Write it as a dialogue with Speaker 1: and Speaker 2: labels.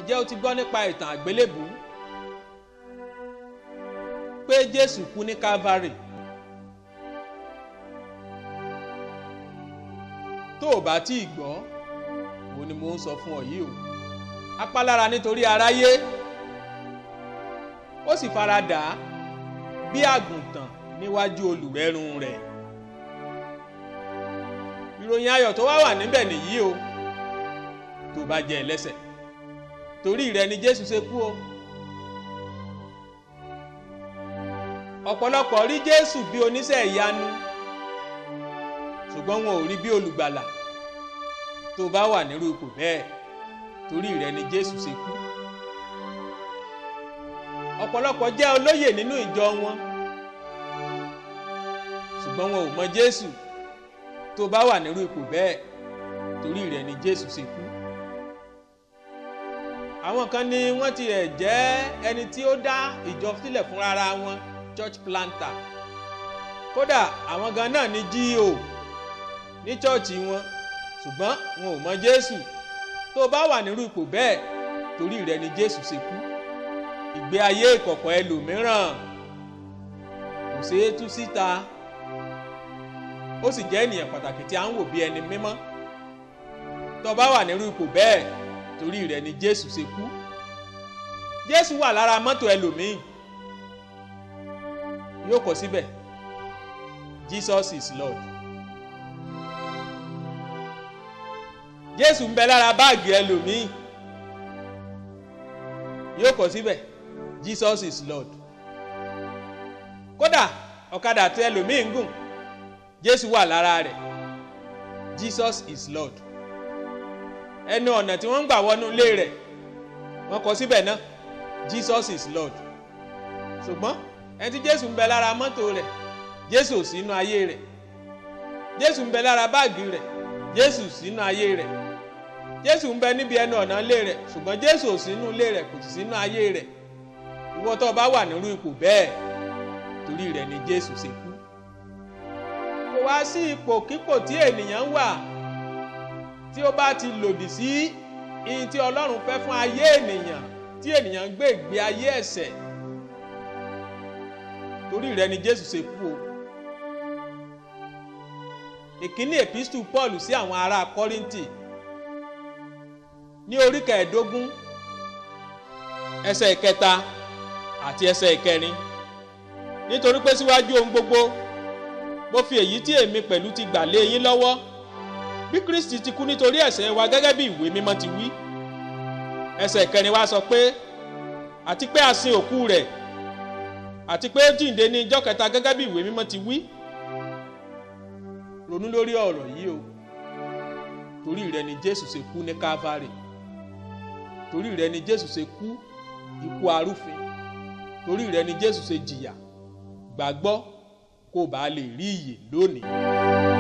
Speaker 1: ǹjẹ́ o ti gbọ́ nípa ìtàn àgbélébùú pé Jésù kú ní Calvary tó o bá tí ì gbọ́ òun ni mo ń sọ fún ọ yìí o apálára nítorí aráyé ó sì fara dà á bí àgùntàn níwájú olùrẹ́run rẹ̀ ìròyìn ayọ̀ tó wá wà níbẹ̀ nìyí o tó bá jẹ́ ẹlẹ́ṣẹ̀ torí rẹ̀ ni Jésù ṣe kú o ọ̀pọ̀lọpọ̀ rí Jésù bí oníṣẹ́ ìyanu ṣùgbọ́n wọn ò rí bí olùgbàlà tó bá wà nírú ipò bẹ́ẹ̀ torí rẹ̀ ni Jésù ṣe kú ọ̀pọ̀lọpọ̀ jẹ́ olóyè nínú ìjọ wọn ṣùgbọ́n wọn ò mọ Jésù tó bá wà nírú ipò bẹ́ẹ̀ torí rẹ̀ ni Jésù ṣe kú àwọn kan ní wọ́n ti ẹ̀ jẹ́ ẹni tí ó dá ìjọ sílẹ̀ fúnra wọn church planter kódà àwọn gan náà ní GO ní chọ́ọ̀chì wọn ṣùgbọ́n wọn ò mọ Jésù tó bá wà nírú ipò bẹ́ẹ̀ torí rẹ̀ ni Jésù ṣe kú ìgbé ayé ìkọ̀kọ̀ ẹlòmíràn kò ṣeé tú síta ó sì jẹ́ ènìyàn pàtàkì tí a ń wò bí ẹni mímọ́ tó bá wà nírú ipò bẹ́ẹ̀ torí rẹ̀ ni Jésù ṣe kú Jésù wà lára mọ́tò ẹlòmíì yóò kọ síbẹ̀ Jesus is Lord Jésù ń bẹ lára báàgì ẹlòmíì yóò kọ síbẹ̀ Jesus is Lord kódà ọ̀kadà tí ẹlòmíì ń gùn Jésù wà lára rẹ̀ Jesus is Lord ẹnu ọ̀nà tí wọ́n ń gbà wọnú ilé rẹ̀ wọ́n kọ síbẹ̀ náà Jesus is Lord ṣùgbọ́n ẹni tí Jésù ń bẹ lára mọ́tò rẹ̀ Jésù ò sínú ayé rẹ̀ Jésù ń bẹ lára báàgì rẹ̀ Jésù sínú ayé rẹ̀ Jésù ń bẹ níbi ẹnu ọ̀nà ilé rẹ̀ ṣùgbọ́n Jésù ò sínú ilé rẹ̀ kò sì sínú ayé rẹ̀ ìwọ tó bá wà nírú ipò bẹ́ẹ̀ torí rẹ̀ ni Jésù ṣe kú kò wá sí ipòkípò tí ènìyàn wà tí ó bá ti lòdì sí ihun tí Ọlọ́run fẹ́ fún ayé ènìyàn tí ènìyàn ń gbé ìgbé ayé ẹ̀ṣẹ̀ torí rẹ̀ ni Jésù ṣe kú o ìkíní epistu Paul sí àwọn ará Kọ́ríńtì ní orí kẹẹ̀ẹ́dógún ẹsẹ̀ ìkẹta àti ẹsẹ̀ ìkẹrin nítorí pé síwájú ohun gbogbo mo fi èyí tí èmi pẹ̀lú ti gbà lé yín lọ́wọ́ bí Kristi ti kú nítorí ẹ̀ṣẹ̀ wa gẹ́gẹ́ bí ìwé mímọ́ ti wí ẹsẹ̀ ìkẹrin wa sọ pé àti pé a sin òkú rẹ̀ àti pé ó jíǹde ní ijọ́ kẹta gẹ́gẹ́ bí ìwé mímọ́ ti wí ronú lórí ọ̀rọ̀ yìí o torí rẹ̀ ni Jésù ṣe kú ní Calvary torí rẹ̀ ni Jésù ṣe kú ikú arúfin torí rẹ̀ ni Jésù ṣe jìyà gbàgbọ́ kó o bá lè rí ìyè lónìí.